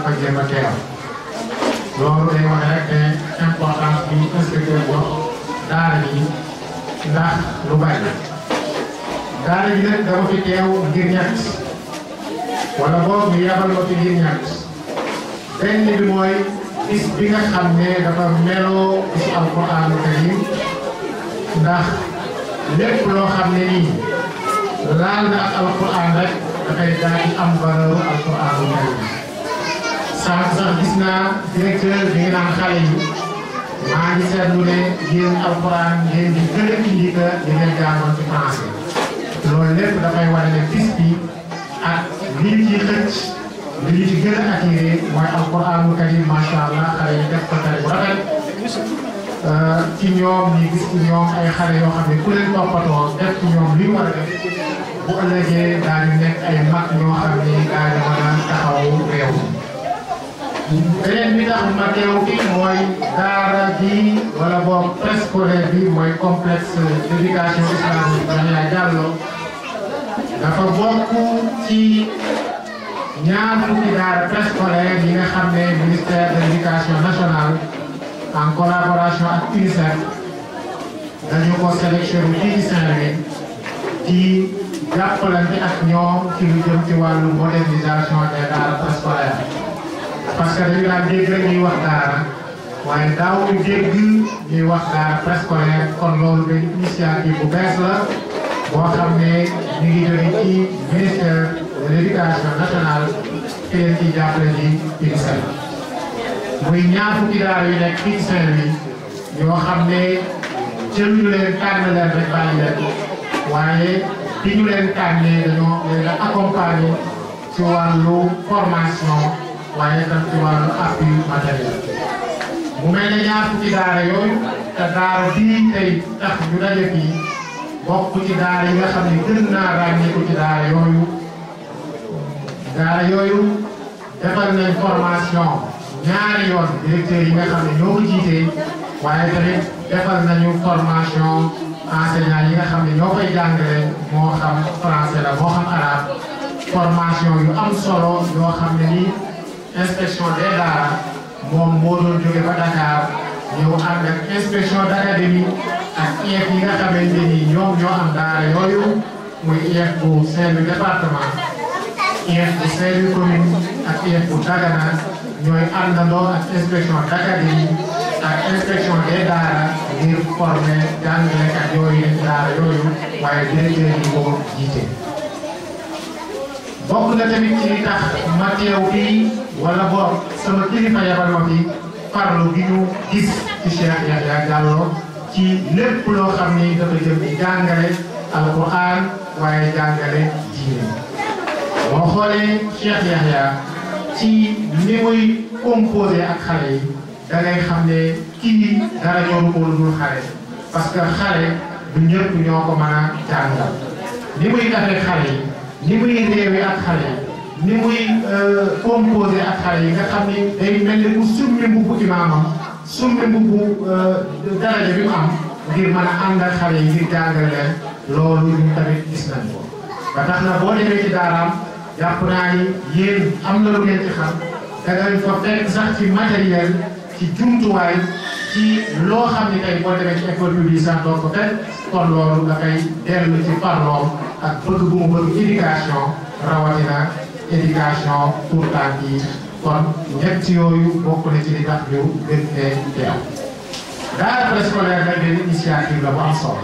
fa jéem a teew loolu day wane rek ne importance bi inspecteur wax daara ji ndax lu bari daara ji nag dama fi teew ngir ñett wala boog ñu yabal ma fi ngir ñett benn bi mooy bis bi nga xam ne dafa meloo bisu alquran karim ndax lépp loo xam ne nii laal na ak alquran rek dafay daal di am valeur alquran karim sànq sax gis naa directeur bi nga naan xale yi maa ngi seetlu ne yéen alquran ngeen di gën a indi que li ngeen jàngoon ci français loolu lépp dafay wane ne bis bi ak li ñu ciy xëcc li ñu ci gën a attiré mooy alquranul karim macha allah xale yi def ko tari bu rafet ci ñoom ñi gis ci ñoom ay xale yoo xam ne ku leen toppatoo def ci ñoom li ñu war a def bu ëllëgee daañu nekk ay mag ñoo xam ne daañu mën a taxaw réew beneen bi tax ma teew fii mooy daara bi wala boog préscolaire bi mooy complexe d'éducation islamique Yahya Diallo dafa bokk ci ñaar fukki daara préscolaire yi nga xam ne ministère de l'éducation nationale en collaboration ak UNICEF dañu ko sélectionné fii ci Saint-Louis ci jàppalante ak ñoom ci lu jëm ci wàllu modernisation des daara préscolaires parce que dañu daan dégg rek ñuy wax daara waaye daaw ñu dégg ñuy wax daara préscolaire kon loolu benn initiative bu bees la boo xam ne ñu ngi jóge ci ministère de l'éducation nationale te leen ciy jàppale ci UNICEF muy ñaar fukki daara yu nekk fii ci Saint-Louis yoo xam ne jëluñu leen tànn leen rek bàyyi leen waaye bi ñu leen tànnee dañoo leen a accompagner ci wàllu formation waaye tam ci wàllu appui matériel mu mel ne ñaar fukki daara yooyu te daara bii tey tax ñu daje fii bokk ci daara yi nga xam ne gën naa ràññeeku ci daara yooyu daara yooyu defal nañ formation ñaari yoon directeur yi nga xam ne ñoo ko jiitee waaye tamit defal nañu formation enseignant yi nga xam ne ñoo koy jàngale moo xam français la moo xam arabe formation yu am solo yoo xam ne nii inspection des daara moom moo doon jóge ba Dakar ñëw ànd ak inspection d'académie ak IEF yi nga xamante ni ñoom ñoo am daara yooyu muy IEF bu Saint-Louis département IEF bu Saint-Louis commune ak IEF bu Dagana ñooy àndandoo ak inspection d'académie ak inspection des daara ngir former jàngalekat yooyu daara yooyu waaye directeur yi ko jiite. bokk na tamit ci li tax ma teew fii wala boog sama kilifa yabal ma fi farlu gi ñu gis ci Cheikh Yahya Diallo ci lépp loo xam ni dafa jëm ci jàngale alquran waaye jàngale diine boo xoolee Cheikh Yahya ci ni muy composé ak xale yi da ngay xam ne kii dara ñoru ko lu dul xale parce que xale du ñëpp ñoo ko mën a jàngal ni muy defee xale yi ni muy réewee ak xale yi ni muy composé ak xale yi nga xam ni day mel ni mu summi mbubbu imaamam summi mbubbu daraja bi mu am ngir mën a ànd ak xale yi ngir jàngal leen loolu ñu tamit gis nañ ko. ba tax na boo demee ci daaraam jàpp naa ni yéen am na lu ngeen ci xam da nga fa fekk sax ci matériel ci jumtuwaay ci loo xam ni tey boo demee ci école publique sax doo ko fekk kon loolu dafay dellu ci parloom ak bëgg bu mu bëgg éducation rawatina éducation pour tànk yi kon ñett yooyu bokk na ci li tax ñu gën fee teew. daara préscolaire nag benn initiative la bu am solo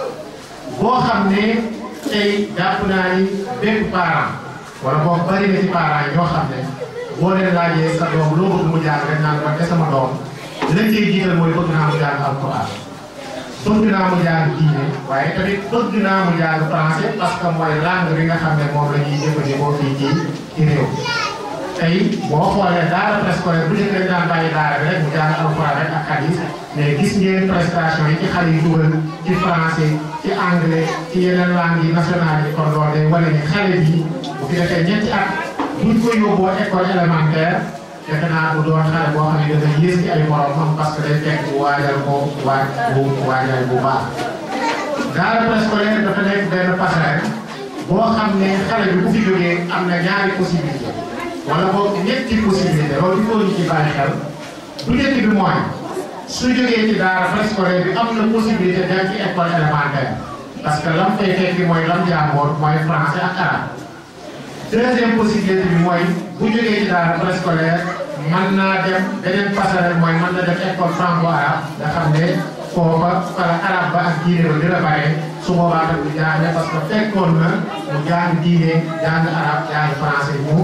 boo xam ne tey jàpp naa ni bépp parent wala boo bari na ci parents yi ñoo xam ne boo leen laajee sa doom loo bëgg mu jàng rek naan man de sama doom lañ ciy jiital mooy bëgg naa mu jàng alquran bëgg naa mu jàng diine waaye tamit bëgg naa mu jàng français parce que mooy langue bi nga xam ne moom la ñuy jëfandikoo fii ci ci réew tey boo xoolee daara préscolaire bu njëkk dañ daan bàyyi daara bi rek mu jàng alxuraan rek ak hadis mais gis ngeen prestation yi ci xale yi dugal ci français ci anglais ci yeneen langues yi nationales yi kon loolu day wane ni xale bi bu fi defee ñetti at buñ ko yóbboo école élémentaire defe naa bu doon xale boo xam ne dafa yées ci ay moromam parce que day fekk bu waajal ko waaj bu waajal bu baax. daara préscolaire dafa nekk benn passerelle boo xam ne xale bi bu fi jógee am na ñaari possibilité wala boog ñetti possibilité loolu il faut ñu ci bàyyi xel bu njëkk bi mooy su jógee ci daara préscolaire bi am na possibilité dem ci école élémentaire parce que lam fay fekki mooy lam jàngoon mooy français ak arabe deuxième possibilité bi mooy bu jógee ci daara préscolaire mën naa dem beneen passerelle mooy mën na dem école franco arabe nga xam ne foofa fala arabe ba ak diine ba dina bare su boobaa tam du jaaxle parce que fekkoon na mu jàng diine jàng arabe jàng français mu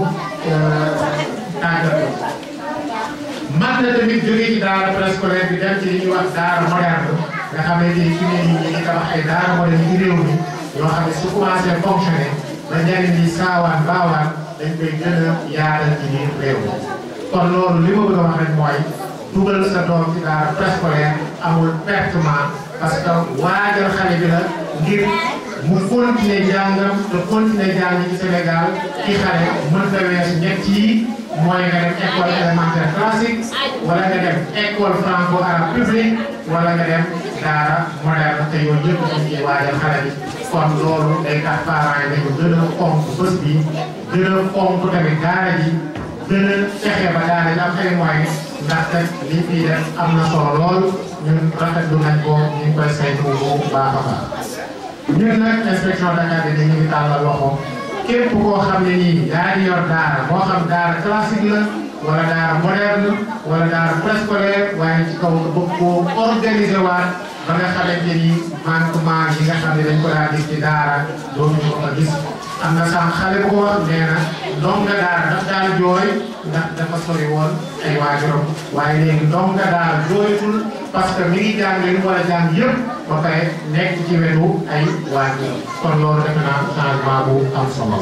tàggat ko man na tamit jógee ci daara préscolaire bi dem ci li ñuy wax daara moderne nga xam ne tey fi ne nii ñu ngi tabax ay daara moderne ci réew mi yoo xam ne su commencé fonctionné ba njëriñ li saawaan baawaan dañ koy gën a yaatal ci biir réew mi kon loolu li ma bëgg a wax rek mooy dugal sa doom ci daara préscolaire amul pertement parce que waajal xale bi la ngir mu continuer jàngam te continuer jàng ci Sénégal ci xale mën nga weesu ñett yi mooy nga dem école élémentaire classique wala nga dem école franco arabe publique wala nga dem daara moderne te yooyu yëpp dañ ciy waajal xale bi kon loolu day tax parents yi dañu gën a fonk bés bi gën a fonk tamit daara ji gën a fexe ba daara ji am ay moyens ndaxte li fii def am na solo lool ñun rafetlu nañ ko ñu ngi koy saytu bu baax a baax ñun nag inspection d'académie ñu ngi tàllal loxo képp koo xam ne nii yaa ngi yor daara moo xam daara classique la wala daara moderne wala daara préscolaire waaye ci kaw nga bëgg koo organiser waat ba nga xamante ni manquement yi nga xam ne dañ ko daan gis ci daara dootuñu ko fa gis am na sax xale bu ko wax nee na ndonga daara daf daal jooy ndax dafa sori woon ay waajuram waaye léegi ndonga daara jooytul parce que mi ngi jàng li mu war a jàng yëpp ba pare nekk ci wetu ay waajur kon loolu defe naa changement bu am solo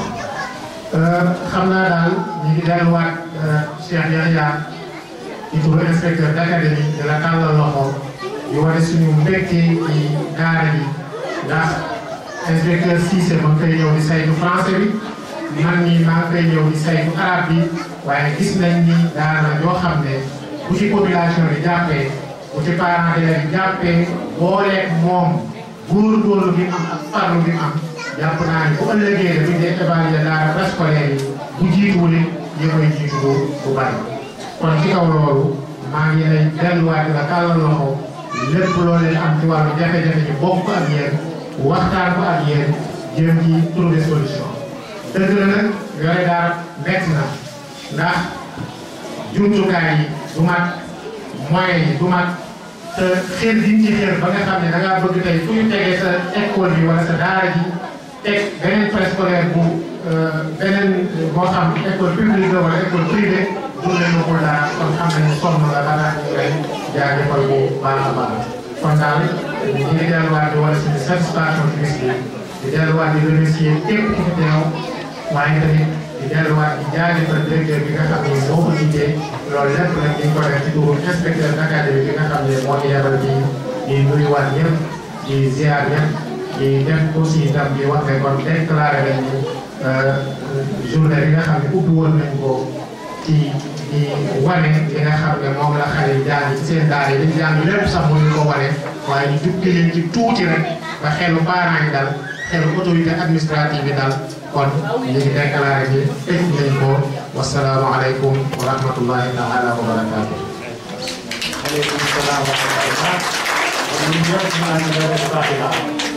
xam naa daal ñu ngi delluwaat Cheikh Yahya di turu inspecteur d'académie di la tàllal loxo di wane suñu mbégte ci daara ji ndax inspecteur Cissé ma ngi koy ñëw di saytu français bi man mii maa ngi koy ñëw di saytu arabe bi waaye gis nañ ni daara yoo xam ne bu ci population bi jàppee bu ci parents d'élèves bi jàppee booleeg moom góorgóorlu bi am ak farlu bi am jàpp naa ne bu ëllëgee dañuy dee évaluer daara préscolaire yi bu jiituwul it ñi koy jiitu bu bu bari kon ci kaw loolu maa ngi lay delluwaat la tàllal loxo lépp loo leen am ci wàllu jafe-jafe ñu bokk ak yéen waxtaan ko ak yéen jéem ci trouver solution dëgg la nag yore daara metti na ndax jumtukaay yi du mat moyens yi du mat te xel diñ ci xel ba nga xam ne da ngaa bëgg tey fu ñu tegee sa école bi wala sa daara ji teg beneen préscolaire bu beneen moo xam école publique la wala école privée du leen waxul dara kon xam nañu sonn la ba tax ñu lay jaajëfal bu baax a baax kon daal ñu ngi delluwaat di wala suñu satisfaction ci bis bi di delluwaat di remercier képp ku fi teew waaye tamit di delluwaat di jaajëfal directeur bi nga xam ne moo ko jiitee loolu lépp nag ñu ngi ko def ci turu inspecteur d'académie bi nga xam ne moo ñu yebal di di nuyuwaat ñëpp di ziar ñëpp di def aussi itam di wax ne kon déclaré nañu journée bi nga xam ne ubbi woon nañ ko ci di wane li nga xam ne moom la xale yi jàng ci seen daara yi dañ jàng lépp sax mënuñu ko wane waaye ñu jukki leen ci tuuti rek ba xelu parents yi dal xelu autorité administrative yi dal kon ñu ngi déclaré ni tëj nañ ko wasalaamaaleykum wa rahmatullahi taala wa barakaatu. aleykum salaam wa rahmatullah. kon ñu ñëpp ñu ànd def fatiha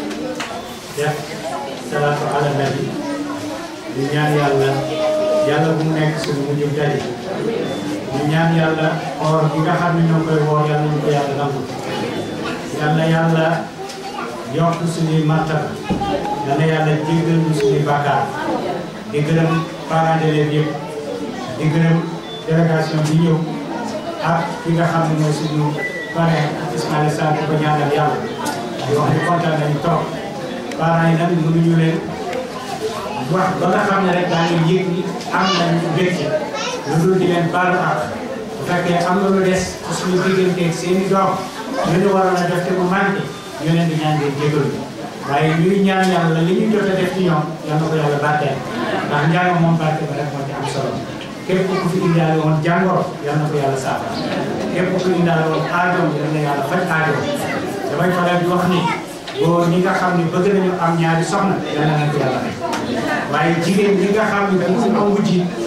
def salaatu ala nabi di ñaan yàlla yàlla bu mu nekk suñu mujj tari ñu ñaan yàlla or bi nga xam ne ñoo koy woor yàlla ñu ko yàlla nangu yàlla yàlla yokk suñuy martaba yàlla yàlla jéggal ñu suñuy bàkkaar di gërëm parents d'élèves yëpp di gërëm délégation bi ñëw ak ki nga xam ne mooy suñu parrain Ismaïla Sarr di ko ñaanal yàlla di wax ni kontaan nañu trop parents yi nag mënuñu leen wax ba nga xam ne rek daañu yëg ni am nañu mbégte lu dul di leen baalu ak bu fekkee am na lu des ci suñu digganteeg seen i doom lu ñu waroon a def te mu manqué ñu leen di ñaan ngeen jégalu waaye ñuy ñaan yàlla li ñu jot a def ci ñoom yal na ko yàlla barkeel ndax njàng moom barke ba rek moo ci am solo képp ku fi indaale woon jàngoro yal na ko yàlla saafara képp ku indaale woon aajoom yal na yàlla faj aajoom damay faral di wax ni góor ñi nga xam ne bëgg nañu am ñaari soxna yal na leen ko yàlla may waaye jigéen ñi nga xam ne dañu am wujji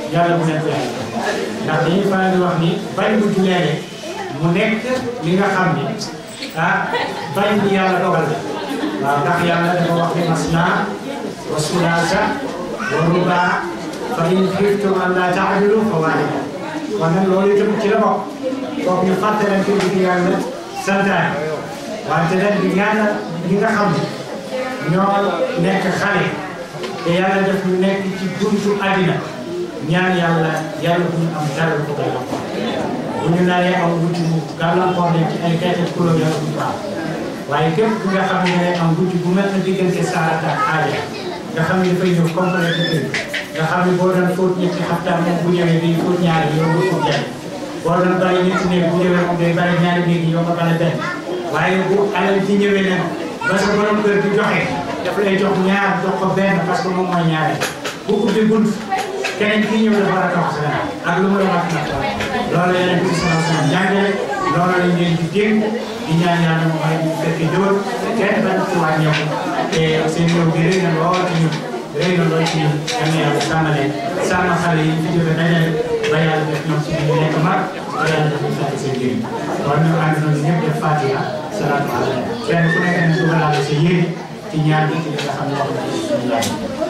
yàlla bu leen ko yàlla ndax dañuy faral di wax ni bañ bu juleele mu nekk li nga xam ni ah bañ bi yàlla dogal la waaw ndax yàlla dafa wax ni masna wa sulaasa wa rubaa fa in xiftum an laa taadilu fa waahida kon nag loolu itam ci la bokk kooku ñu fàttalante di yàlla santaane wante nag di ñaanal ñi nga xam ne ñoo nekk xale te yàlla def ñu nekk ci buntu àddina ñaan yàlla yàlla bu ñu am dara ko gàllankoor bu ñu naree am wuti mu gàllankoor leen ci ay xeeti kuréel yàlla bu ñu am waaye képp ku nga xam ne am wuti bu mel ne diggante saarata ak aaja nga xam ne dafay ñëw complété kër nga xam ne boo doon fóot ñetti xaftaan moom bu ñëwee day fóot ñaari yow nga fóot benn boo doon bàyyi ñetti néeg bu ñëwee moom day bàyyi ñaari néeg yow nga bale benn waaye bu alal ci ñëwee nag ba sa borom kër di joxe daf lay jox ñaar jox ko benn parce que moom mooy ñaare bu ubbi bunt keneen kii ñëw dafa war a toog sa ak lu mu la wax nag loolu yeneen bi sama sama jàngale loolu lañ leen di dégg di ñaan yàlla mu may ñu fekk jóor kenn bañ ci wàññeeku te seen ñëw bi rëy na lool ci ñun rëy na lool ci ñun yal na yàlla sàmm leen sàmm xale yi fi jóge dajale ba yàlla def ñoom suñu nekk mag ba yàlla def ñu fekk seen njëriñ kon ñu ànd nañu ñëpp def fatiha salaatu ala kenn ku nekk ne dugalaale sa yéene ci ñaan bi ci li nga xam ne wax na ci suñu laaj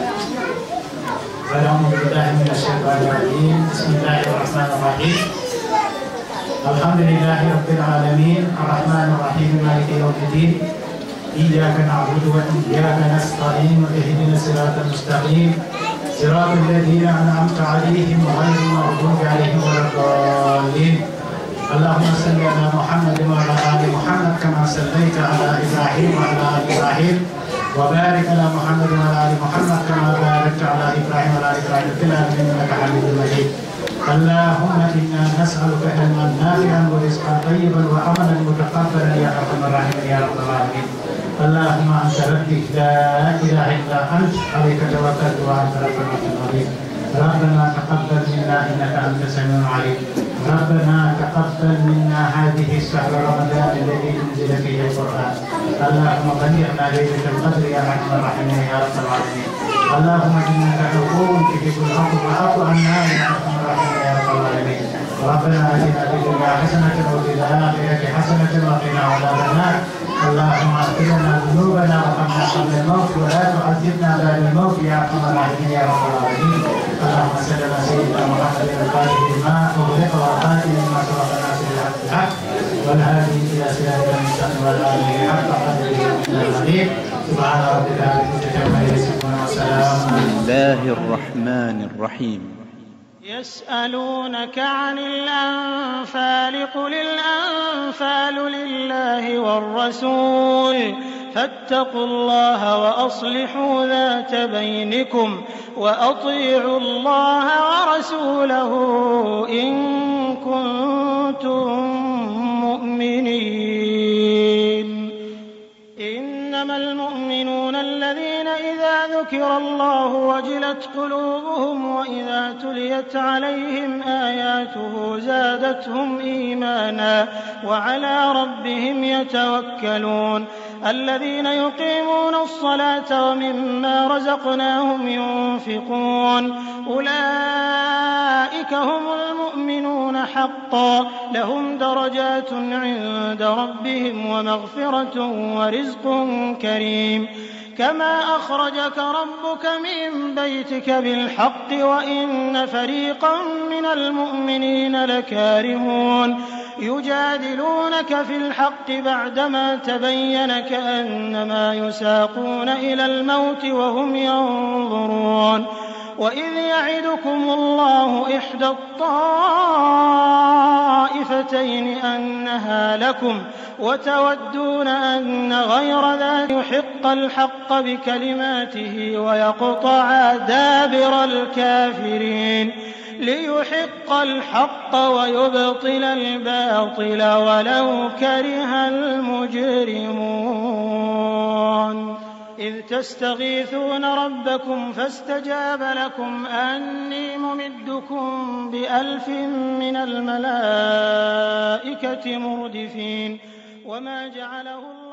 أعوذ بالله من الشيطان الرجيم بسم الله الرحمن الرحيم الحمد لله رب العالمين الرحمن الرحيم مالك يوم الدين إياك نعبد وإياك نستعين اهدنا الصراط المستقيم صراط الذين أنعمت عليهم غير المغضوب عليهم ولا الضالين اللهم صل على محمد وعلى آل محمد كما صليت على إبراهيم وعلى آل إبراهيم وبارك على محمد وعلى ال محمد كما باركت على ابراهيم وعلى ال ابراهيم في العالمين انك حميد مجيد اللهم انا نسالك علما نافعا ورزقا طيبا وعملا متقبلا يا ارحم الراحمين يا رب العالمين اللهم انت ربي لا اله الا انت عليك توكلت وانت رب العرش العظيم ربنا تقبل منا انك انت السميع العليم ربنا تقبل منا هذه الشهر رمضان الذي انزل فيه القران اللهم بلغنا ليله القدر يا ارحم الراحمين يا رب العالمين اللهم انك عفو تحب العفو فاعف عنا يا ارحم الراحمين يا رب العالمين ربنا اتنا في الدنيا حسنه وفي الاخره حسنه وقنا عذاب النار اللهم اغفر لنا ذنوبنا وارحمنا قبل الموت ولا تعذبنا بعد الموت يا ارحم الراحمين يا رب العالمين اللهم صل على سيدنا محمد الفاتح لما اغلق والخاتم لما سبق الناس بالحق بالحق والهادي الى صراط المستقيم والآله حق قدره العظيم سبحان ربك رب العزه عما يصفون وسلام بسم الله الرحمن الرحيم يسألونك عن الأنفال قل الأنفال لله والرسول فاتقوا الله وأصلحوا ذات بينكم وأطيعوا الله ورسوله إن كنتم مؤمنين إنما المؤمنون الذين إذا ذكر الله وجلت قلوبهم وإذا تليت عليهم آياته زادتهم إيمانا وعلى ربهم يتوكلون الذين يقيمون الصلاة ومما رزقناهم ينفقون أولئك هم المؤمنون حقا لهم درجات عند ربهم ومغفرة ورزق كريم كما أخرجك ربك من بيتك بالحق وإن فريقا من المؤمنين لكارهون يجادلونك في الحق بعدما تبين كأنما يساقون إلى الموت وهم ينظرون وإذ يعدكم الله إحدى الطائفتين أنها لكم وتودون أن غير ذلك يحق الحق بكلماته ويقطع دابر الكافرين ليحق الحق ويبطل الباطل ولو كره المجرمون إذ تستغيثون ربكم فاستجاب لكم أني ممدكم بألف من الملائكة مردفين وما جعله الله